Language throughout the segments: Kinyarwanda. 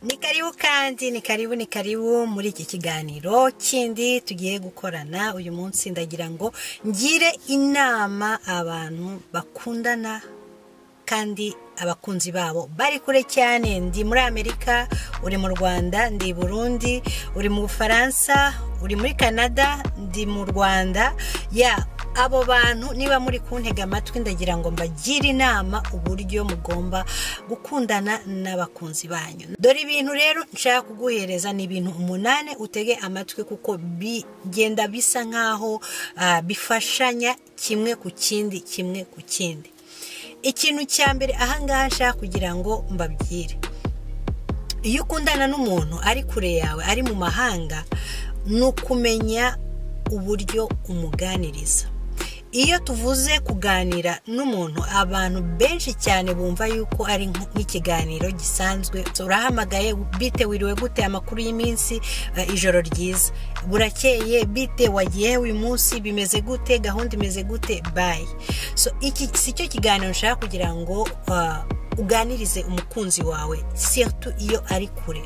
ni karibu kandi ni karibu ni karibu muri iki kiganiro kindi tugiye gukorana uyu munsi ndagira ngo ngire inama abantu bakundana kandi abakunzi babo bari kure cyane ndi muri amerika uri mu rwanda ndi i burundi uri mu bufaransa uri muri canada ndi mu rwanda ya abo bantu niba muri kuntega amatwi ndagira ngo mbagire inama uburyo mugomba gukundana n'abakunzi banyu dore ibintu rero nshaka kuguhereza ni ibintu umunani utege amatwi kuko bigenda bisa nk'aho bifashanya kimwe ku kindi kimwe ku kindi ikintu cya mbere ahangaha nshaka kugira ngo mbabwire iyo ukundana n'umuntu ari kure yawe ari mu mahanga ni ukumenya uburyo umuganiriza iyo tuvuze kuganira n'umuntu abantu benshi cyane bumva yuko ari nk'ikiganiro gisanzwe urahamagaye bite wiriwe gute amakuru y'iminsi ijoro ryiza burakeye bite wagiye uyu munsi bimeze gute gahunda imeze gute bayi so iki si cyo kiganiro ushaka kugira ngo uganirize umukunzi wawe sirtu iyo ari kure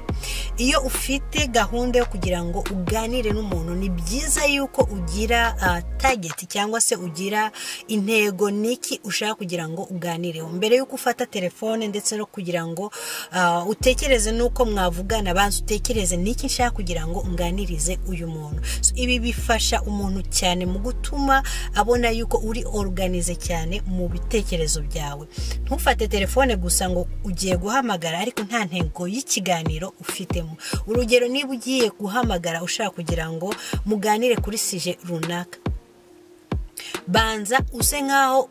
iyo ufite gahunda yo kugira ngo uganire n'umuntu ni byiza yuko ugira tageti cyangwa se ugira intego niki ushaka kugira ngo uganireho mbere yuko ufata telefone ndetse no kugira ngo utekereze n'uko mwavugana banza utekereze niki nshaka kugira ngo unganirize uyu muntu ibi bifasha umuntu cyane mu gutuma abona yuko uri oruganize cyane mu bitekerezo byawe ntufate telefone gusa ngo ugiye guhamagara ariko nta ntego y'ikiganiro ufitemo urugero niba ugiye guhamagara ushaka kugira ngo muganire kuri sije runaka banza use nk'aho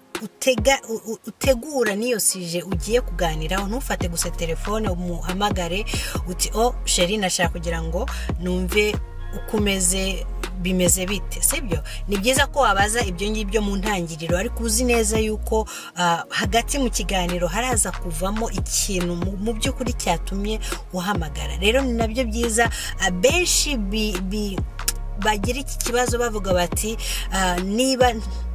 utegura n'iyo sije ugiye kuganiraho ntufate gusa telefone umuhamagare uti o sheri nashaka kugira ngo numve ukomeze bimeze bite sibyo ni byiza ko wabaza ibyo ngibyo mu ntangiriro ariko uzi neza yuko hagati mu kiganiro haraza kuvamo ikintu mu by'ukuri cyatumye uhamagara rero ni nabyo byiza abenshi bagira iki kibazo bavuga bati niba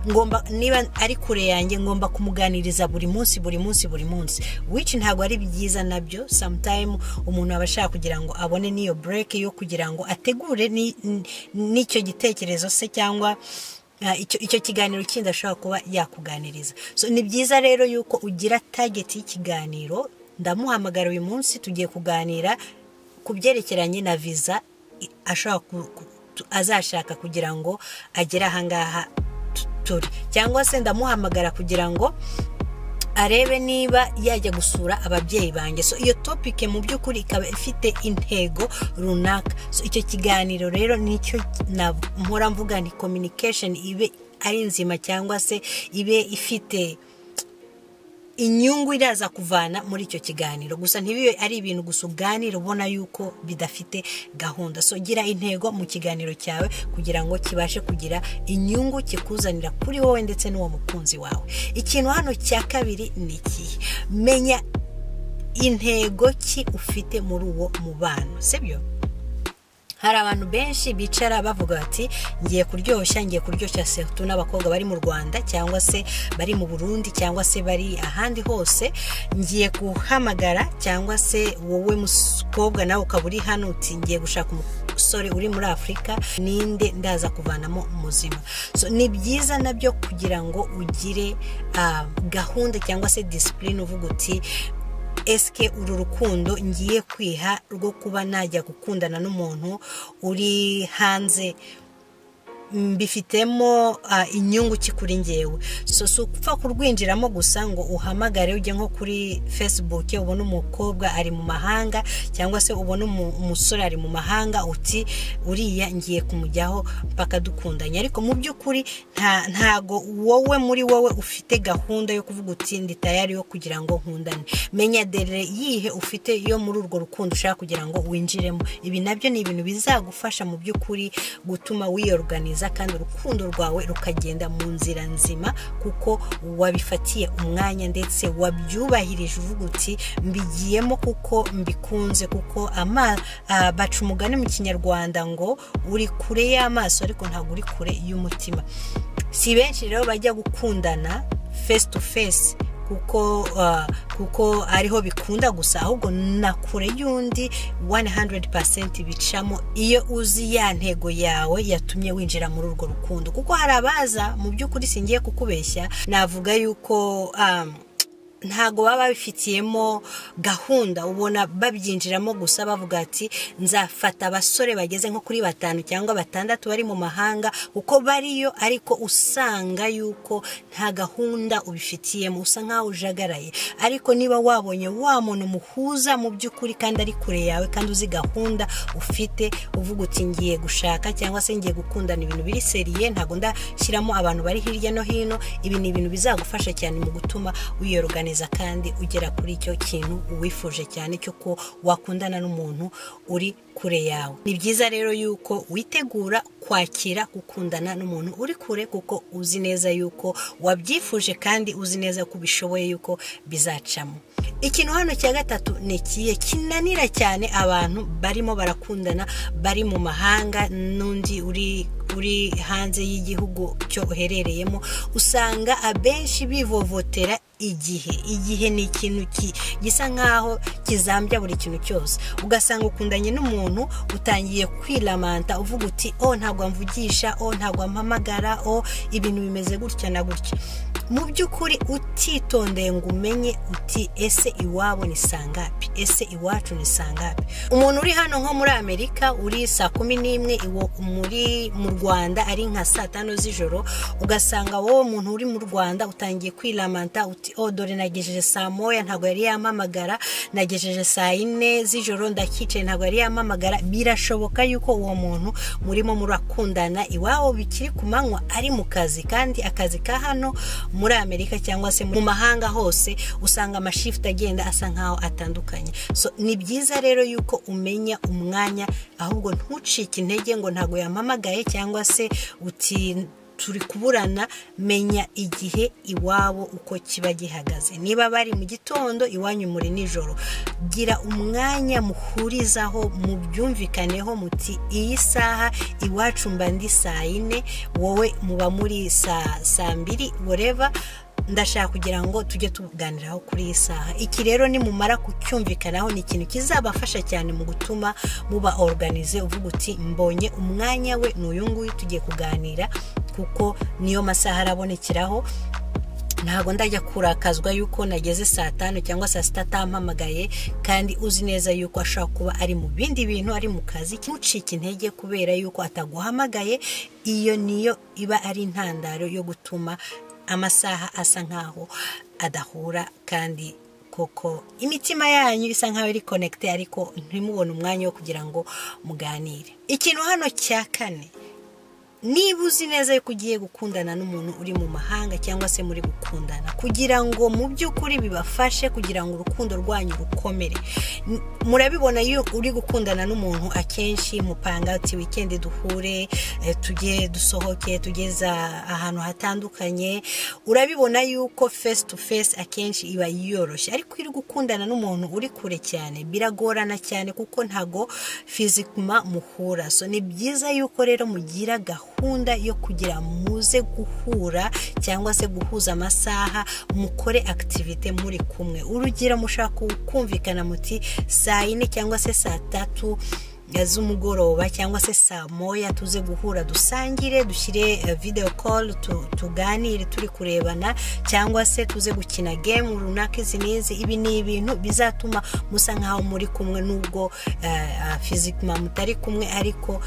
ngomba niba ari kure yanjye ngomba kumuganiriza buri munsi buri munsi buri munsi wici ntabwo ari byiza nabyo samutayimu umuntu aba ashaka kugira ngo abone n'iyo bureke yo kugira ngo ategure n'icyo gitekerezo se cyangwa icyo kiganiro kindi ashobora kuba yakuganiriza ni byiza rero yuko ugira tageti y'ikiganiro ndamuhamagara uyu munsi tugiye kuganira ku byerekeranye na viza ashobora azashaka kugira ngo agere ahangaha turi cyangwa se ndamuhamagara kugira ngo arebe niba yajya gusura ababyeyi banjye so iyo topike mu by'ukuri ikaba ifite intego runaka so icyo kiganiro rero nicyo mpora mvuga ni communication ibe ari nzima cyangwa se ibe ifite inyungu iraza kuvana muri icyo kiganiro gusa ntibibe ari ibintu gusa uganira ubona yuko bidafite gahunda so gira intego mu kiganiro cyawe kugira ngo kibashe kugira inyungu kikuzanira kuri wowe ndetse n'uwo mukunzi wawe ikintu hano cya kabiri ni ikihe menya intego ki ufite muri uwo mubano sibyo hari abantu benshi bicara bavuga bati ngiye kuryoshya ngiye kuryoshya serutu n'abakobwa bari mu rwanda cyangwa se bari mu burundi cyangwa se bari ahandi hose ngiye guhamagara cyangwa se wowe mukobwa nawe ukaba uri hano uti ngiye gushaka umusore uri muri afurika ninde ndaza kuvanamo umuzima ni byiza nabyo kugira ngo ugire gahunda cyangwa se disipurine uvuga uti esike uru rukundo ngiye kwiha rwo kuba najya gukundana n'umuntu uri hanze mbifitemo inyungu ki kuri ngewe so si upfa kurwinjiramo gusa ngo uhamagare ujye nko kuri facebook ubone umukobwa ari mu mahanga cyangwa se ubone umusore ari mu mahanga uti uriya ngiye kumujyaho mpaka dukundanye ariko mu by'ukuri ntago wowe muri wowe ufite gahunda yo kuvuga uti ndi tayari yo kugira ngo nkundane menya dore yihe ufite yo muri urwo rukundo ushaka kugira ngo winjiremo ibi nabyo ni ibintu bizagufasha mu by'ukuri gutuma wiyoruganiza kandi urukundo rwawe rukagenda mu nzira nzima kuko wabifatiye umwanya ndetse wabyubahirije uvuga uti mbigiyemo kuko mbikunze kuko baca umugani mu kinyarwanda ngo uri kure y'amaso ariko ntabwo uri kure y'umutima si benshi rero bajya gukundana face to face kuko ah, kuko ariho bikunda gusa ahubwo na kure y'undi 100% bicamo iyo uzi ya ntego yawe yatumye winjira muri urwo rukundo kuko hari abaza mu by'ukuri singiye kukubeshya navuga yuko um, ntago baba babifitiyemo gahunda ubona babyinjiramo gusa bavuga ati nzafata abasore bageze nko kuri batanu cyangwa batandatu bari mu mahanga kuko bariyo ariko usanga yuko nta gahunda ubifitiyemo usa nkaho ujagaraye ariko niba wabonye wa muntu muhuza mu by'ukuri kandi ari kure yawe kandi uzi gahunda ufite uvuga uti ngiye gushaka cyangwa se ngiye gukundana ibintu biri seriye ntago ndashyiramo abantu bari hirya no hino ibi ni ibintu bizagufasha cyane mu gutuma wiyorogana neza kandi ugera kuri icyo kintu uwifuje cyane cy'uko wakundana n'umuntu uri kure yawe ni byiza rero yuko witegura kwakira gukundana n'umuntu uri kure kuko uzi neza yuko wabyifuje kandi uzi neza ko ubishoboye yuko bizacamo ikintu hano cya gatatu ni ikihe kinanira cyane abantu barimo barakundana bari mu mahanga n'undi uri uri hanze y'igihugu cyo uherereyemo usanga abenshi bivovotera igihe igihe ni ikintu gisa nk'aho kizambya buri kintu cyose ugasanga ukundanye n'umuntu utangiye kwiramanta uvuga uti o ntabwo mvugisha o ntabwo mpamagara o ibintu bimeze gutya na gutya mu by'ukuri utitondeye ngo umenye uti ese iwabo ni sangapi ese iwacu ni sangapi umuntu uri hano nko muri amerika uri saa kumi n'imwe iwo muri mu rwanda ari nka saa tanu z'ijoro ugasanga wowe muntu uri mu rwanda utangiye kwiramanta uti o dore nagejeje saa moya ntabwo yari yampamagara nagejeje saa yine z'ijoro ndakicaye ntabwo yari yampamagara birashoboka yuko uwo muntu murimo murakundana iwabo bikiri ku manywa ari mu kazi kandi akazi ka hano muri amerika cyangwa se mu mahanga hose usanga amashifuti agenda asa nkaho atandukanye so ni byiza rero yuko umenya umwanya ahubwo ntucike intege ngo ntabwo yampamagaye cyangwa se uti turi kuburana menya igihe iwabo uko kiba gihagaze niba bari mu gitondo iwanyu muri nijoro gira umwanya muhurizaho mubyumvikaneho muti iyi saha iwacu mba ndi saa yine wowe muba muri saa mbiri woreva ndashaka kugira ngo tujye tuganiraho kuri iyi saha iki rero nimumara kucyumvikanaho ni ikintu kizabafasha cyane mu gutuma muba oruganize uvuga uti mbonye umwanya we ni uyu nguyu tugiye kuganira kuko niyo masaha arabonekeraho ntabwo ndajya kurakazwa yuko nageze saa tanu cyangwa saa sita atampamagaye kandi uzi neza yuko ashobora kuba ari mu bindi bintu ari mu kazi ntucike intege kubera yuko ataguhamagaye iyo niyo iba ari intandaro yo gutuma amasaha asa nkaho adahura kandi koko imitima yanyu isa nkaho iri konekite ariko ntimubone umwanya wo kugira ngo muganire ikintu hano cya kane niba uzi neza yuko ugiye gukundana n'umuntu uri mu mahanga cyangwa se muri gukundana kugira ngo mu by'ukuri bibafashe kugira ngo urukundo rwanyu rukomere murabibona iyo uri gukundana n'umuntu akenshi mupanga ati wikendi duhure tujye dusohoke tugeze ahantu hatandukanye urabibona yuko face to face akenshi iba yoroshye ariko iri gukundana n'umuntu uri kure cyane biragorana cyane kuko ntago fizikuma muhura so ni byiza yuko rero mugira gahunda gahunda yo kugira muze guhura cyangwa se guhuza amasaha mukore akitivite muri kumwe urugero mushaka kumvikana muti saa yine cyangwa se saa tatu z'umugoroba cyangwa se saa moya tuze guhura dusangire dushyire video call tuganire turi kurebana cyangwa se tuze gukina game runaka izi n'izi ibi ni ibintu bizatuma musa nkaho muri kumwe nubwo fizikima mutari kumwe ariko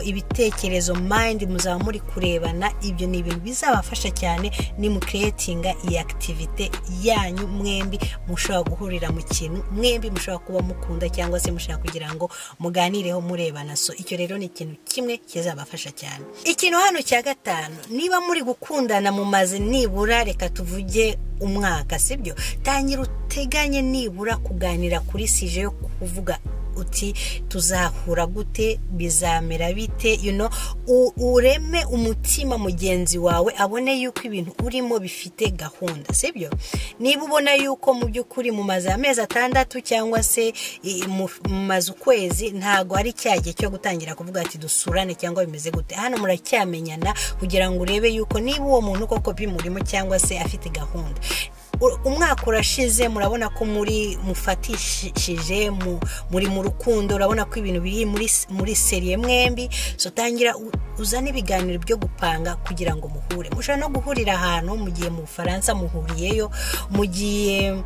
ibitekerezo mind muzaba muri kurebana ibyo ni ibintu bizabafasha cyane ni mu creatinga iyi activite yanyu mwembi mushobora guhurira mu kintu mwembi mushobora kuba mukunda cyangwa se mushaka kugira ngo muganire muganireho murebana so icyo rero ni ikintu kimwe kizabafasha cyane ikintu hano cya gatanu niba muri gukundana mu mazi nibura reka tuvuge umwaka sibyo tangira uteganye nibura kuganira kuri sije yo kuvuga uti tuzahura gute bizamera bite you know ureme umutima mugenzi wawe abone yuko ibintu urimo bifite gahunda sibyo niba ubona yuko mu by'ukuri mu mazu amezi atandatu cyangwa se mu mazu ukwezi ntabwo ari cya gihe cyo gutangira kuvuga ati dusurane cyangwa bimeze gute hano muracyamenyana kugira ngo urebe yuko niba uwo muntu koko bimurimo cyangwa se afite gahunda u- umwaka urashize murabona ko muri mufatishije mu- muri mu rukundo urabona ko ibintu biri muri s- muri seriye mwembi so tangira u- uzane ibiganiro byo gupanga kugira ngo muhure mushobora no guhurira ahantu mu gihe mu bufaransa muhuriyeyo mu gihe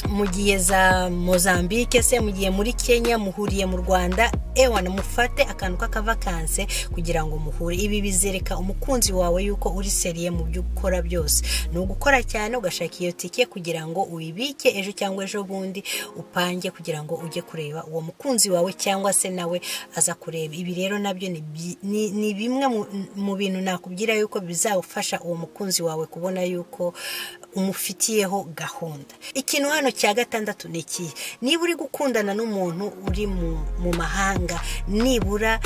mu gihe za mozambique se mu gihe muri kenya muhuriye mu rwanda ewa mufate akantu k'akavakanse kugira ngo muhure ibi bizereka umukunzi wawe yuko uri seriye mu byo ukora byose ni ugukora cyane ugashaka iyo tike kugira ngo uyibike ejo cyangwa ejo bundi upange kugira ngo ujye kureba uwo mukunzi wawe cyangwa se nawe aza kureba ibi rero nabyo ni bi- ni- ni bimwe mu- mu bintu nakubwira yuko bizawufasha uwo mukunzi wawe kubona yuko umufitiyeho gahunda ikintu hano cya gatandatu ni ikihe niba uri gukundana n'umuntu uri mu, mu mahanga nibura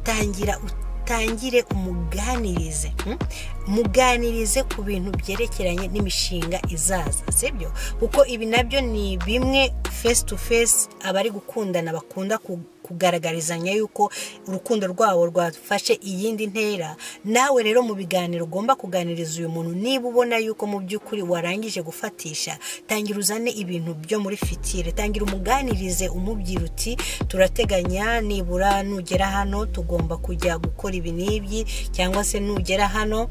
tangira utangire umuganirize hmm? muganirize ku bintu byerekeranye n'imishinga izaza sibyo kuko ibi nabyo ni bimwe face to face abari gukundana bakunda ku kugaragarizanya yuko urukundo rwabo rwafashe iyindi ntera nawe rero mu biganiro ugomba kuganiriza uyu muntu niba ubona yuko mu by'ukuri warangije gufatisha tangira uzane ibintu byo muri fitire tangira umuganirize umubwira uti turateganya nibura nugera hano tugomba kujya gukora ibi n'ibyi cyangwa se nugera hano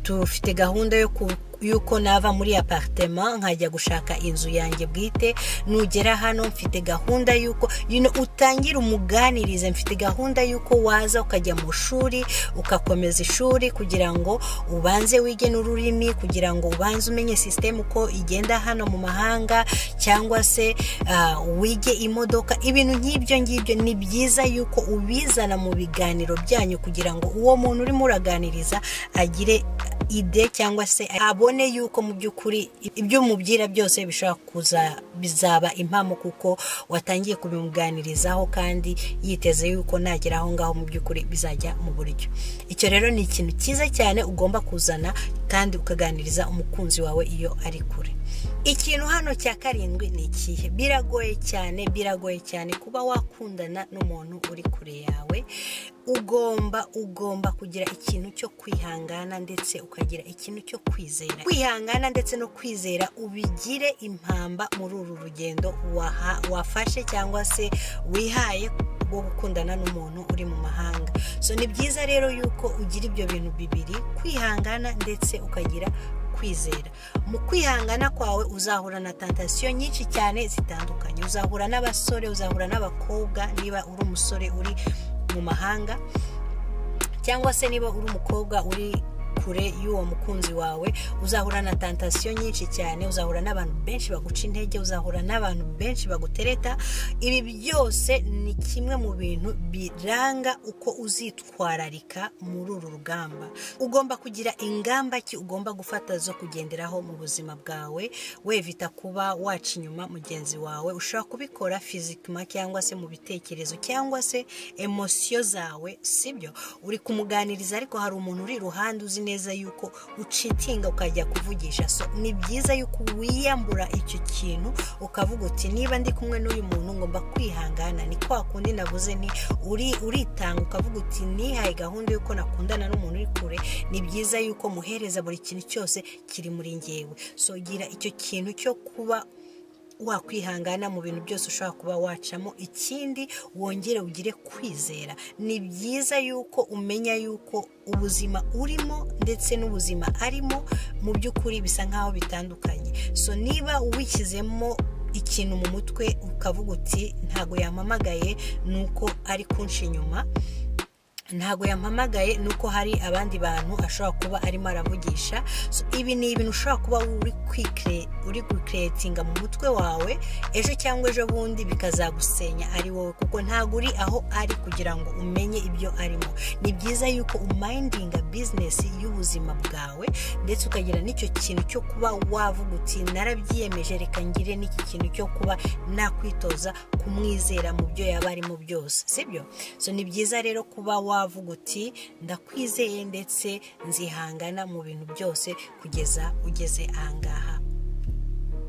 tufite gahunda yo ku yuko nava muri apartema nkajya gushaka inzu yanjye bwite nugera hano mfite gahunda y'uko you know, utangira umuganirize mfite gahunda y'uko waza ukajya mu shuri ukakomeza ishuri kugira ngo ubanze wige n'ururimi kugira ngo ubanze umenye sisiteme uko igenda hano mu mahanga cyangwa se ah, wige imodoka ibintu nk'ibyo ngibyo ni byiza yuko ubizana mu biganiro byanyu kugira ngo uwo muntu urimo uraganiriza agire ide cyangwa se abone yuko mu by'ukuri ibyo umubwira byose bishobora kuza bizaba impamo kuko watangiye kubimuganirizaho kandi yiteze yuko nagera aho ngaho mu by'ukuri bizajya mu buryo icyo rero ni ikintu cyiza cyane ugomba kuzana kandi ukaganiriza umukunzi wawe iyo ari kure ikintu hano cya karindwi ni ikihe biragoye cyane biragoye cyane kuba wakundana n'umuntu uri kure yawe ugomba ugomba kugira ikintu cyo kwihangana ndetse ukagira ikintu cyo kwizera kwihangana ndetse no kwizera ubigire impamba muri uru rugendo waha- wafashe cyangwa se wihaye rwo gukundana n'umuntu uri mu mahanga so ni byiza rero yuko ugira ibyo bintu bibiri kwihangana ndetse ukagira kwizera mu kwihangana kwawe uzahura na tantasiyo nyinshi cyane zitandukanye uzahura n'abasore uzahura n'abakobwa niba uri umusore uri mu mahanga cyangwa se niba uri umukobwa uri kure y'uwo mukunzi wawe uzahura na tantasiyo nyinshi cyane uzahura n'abantu benshi baguca intege uzahura n'abantu benshi bagutereta ibi byose ni kimwe mu bintu biranga uko uzitwararika muri uru rugamba ugomba kugira ingamba ki ugomba gufata zo kugenderaho mu buzima bwawe wevita kuba waca inyuma mugenzi wawe ushobora kubikora fizikima cyangwa se mu bitekerezo cyangwa se emosiyo zawe sibyo uri kumuganiriza ariko hari umuntu uri iruhande uzi neza yuko ucitinga ukajya kuvugisha so ni byiza yuko wiyambura icyo kintu ukavuga uti niba ndi kumwe n'uyu muntu ngomba kwihangana ni kwa kundi navuze nti uri uritanga ukavuga uti nihaye gahunda y'uko nakundana n'umuntu uri kure ni byiza yuko muhereza buri kintu cyose kiri muri ngewe so gira icyo kintu cyo kuba wakwihangana mu bintu byose ushobora kuba wacamo ikindi wongere ugire kwizera ni byiza yuko umenya yuko ubuzima urimo ndetse n'ubuzima arimo mu by'ukuri bisa nk'aho bitandukanye so niba wishyizemo ikintu mu mutwe ukavuga uti ntago yampamagaye nuko ari kunshi inyuma ntago yampamagaye nuko hari abandi bantu ashobora kuba arimo aravugisha So, ibi ni ibintu ushobora kuba uri kwikire- uri gukeretinga mu mutwe wawe ejo cyangwa ejo bundi bikazagusenya ari wowe kuko ntago uri aho ari kugira ngo umenye ibyo arimo ni byiza yuko umayindinga bizinesi y'ubuzima bwawe ndetse ukagira n'icyo kintu cyo kuba wavuga uti narabyiyemeje reka ngire n'iki kintu cyo kuba nakwitoza kumwizera mu byo yaba arimo byose sibyo so ni byiza rero kuba wavuga uti ndakwizeye ndetse nzihangana mu bintu byose kugeza ugeze ahangaha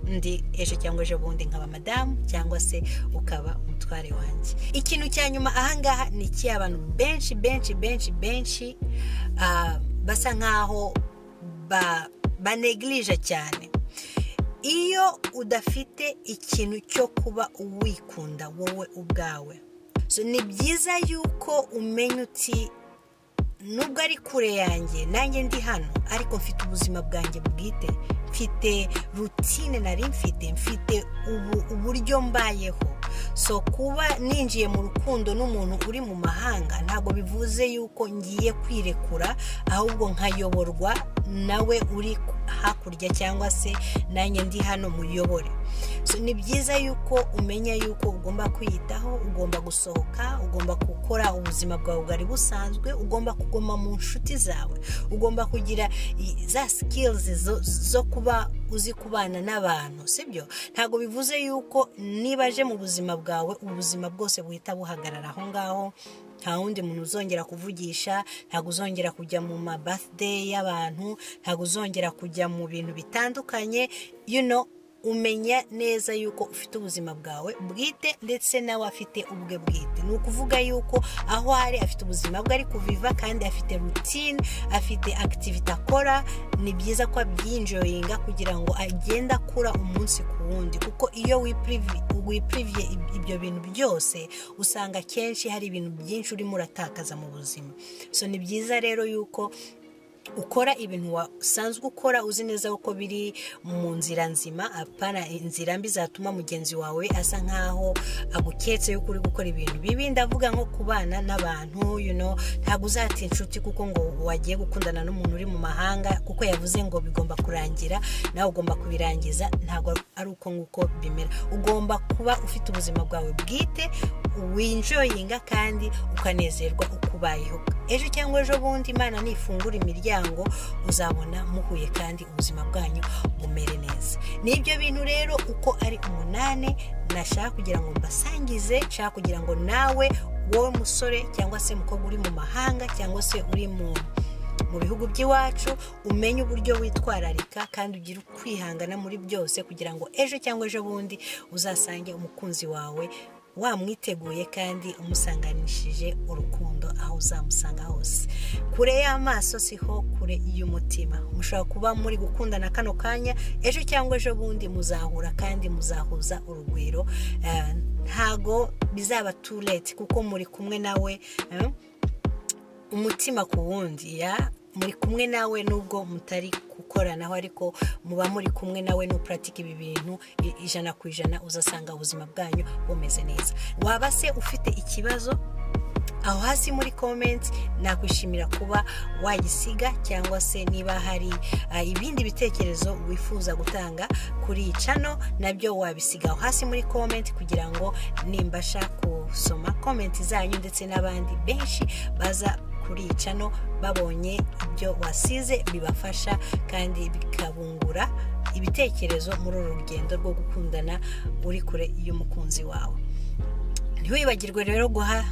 ndi ejo cyangwa ejo bundi nkaba madamu cyangwa se ukaba umutware wanjye ikintu cya nyuma ahangaha ni iki abantu benshi benshi benshi benshi ah, basa nkaho ba banegirije cyane iyo udafite ikintu cyo kuba uwikunda wowe ubwawe ni byiza yuko umenya uti nubwo ari kure yanjye nanjye ndi hano ariko mfite ubuzima bwanjye bwite mfite rutine nari mfite mfite ubu uburyo mbayeho so kuba ninjiye mu rukundo n'umuntu uri mu mahanga ntabwo bivuze yuko ngiye kwirekura ahubwo nkayoborwa nawe uri hakurya cyangwa se nanjye ndi hano muyobore so ni byiza yuko umenya yuko ugomba kwiyitaho ugomba gusohoka ugomba gukora ubuzima bwawe bwari busanzwe ugomba kuguma mu nshuti zawe ugomba kugira za sikilizi zo kuba uzi kubana n'abantu sibyo ntabwo bivuze yuko niba aje mu buzima bwawe ubuzima bwose buhita buhagarara aho ngaho nta wundi muntu uzongera kuvugisha ntabwo uzongera kujya mu ma birthday y'abantu ntabwo uzongera kujya mu bintu bitandukanye you know umenya neza yuko ufite ubuzima bwawe bwite ndetse nawe afite ubwe bwite ni ukuvuga yuko aho ari afite ubuzima bwe ari kuviva kandi afite rutine afite akitivite akora ni byiza ko abyinjoyinga kugira ngo agende akura umunsi ku wundi kuko iyo wipiriviye ibyo bintu byose usanga akenshi hari ibintu byinshi urimo uratakaza mu buzima so ni byiza rero yuko ukora ibintu wasanzwe ukora uzi neza ko biri mu nzira nzima apana inzira mbi zatuma mugenzi wawe asa nk'aho aguketse yuko uri gukora ibintu bibi ndavuga nko kubana n'abantu ntabwo uzata inshuti kuko ngo wagiye gukundana n'umuntu uri mu mahanga kuko yavuze ngo bigomba kurangira nawe ugomba kubirangiza ntabwo ari uko nguko bimera ugomba kuba ufite ubuzima bwawe bwite winjoyinga kandi ukanezerwa uko ubayeho ejo cyangwa ejo bundi imana nifungura imiryango uzabona muhuye kandi ubuzima bwanyu bumere neza n'ibyo bintu rero uko ari umunani nashaka kugira ngo mbasangize nshaka kugira ngo nawe wowe musore cyangwa se mukobwa uri mu mahanga cyangwa se uri mu mu bihugu by'iwacu umenye uburyo witwararika kandi ugire kwihangana muri byose kugira ngo ejo cyangwa ejo bundi uzasange umukunzi wawe wamwiteguye kandi umusanganishije urukundo aho uzamusanga hose kure y'amaso siho kure y'umutima mushobora kuba muri gukundana kano kanya ejo cyangwa ejo bundi muzahura kandi muzahuza urugwiro ntago bizaba tureti kuko muri kumwe nawe umutima ku wundi ya muri kumwe nawe nubwo mutari gukoranaho ariko muba muri kumwe nawe n'upuratika ibi bintu ijana ku ijana uzasanga ubuzima bwanyu bumeze neza waba se ufite ikibazo aho hasi muri komenti nakwishimira kuba wagisiga cyangwa se niba hari ibindi bitekerezo wifuza gutanga kuri iyi cano nabyo wabisiga aho hasi muri komenti kugira ngo nimbasha gusoma komenti zanyu ndetse n'abandi benshi baza kurica no babonye ibyo wasize bibafasha kandi bikabungura ibitekerezo muri uru rugendo rwo gukundana uri kure y'umukunzi wawe ntiwibagirwe rero guha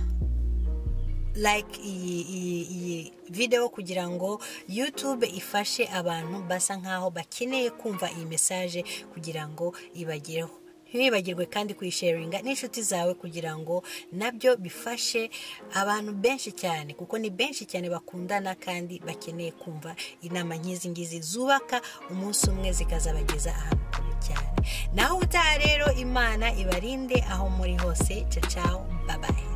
like iyi videwo kugira ngo yutube ifashe abantu basa nkaho bakeneye kumva iyi mesaje kugira ngo ibagereho ntiwibagirwe kandi kuyisharinga n'inshuti zawe kugira ngo nabyo bifashe abantu benshi cyane kuko ni benshi cyane bakundana kandi bakeneye kumva inama nk'izi ngizi zubaka umunsi umwe zikazabageza ahantu kure cyane naho ubutaha rero imana ibarinde aho muri hose cacaho babaye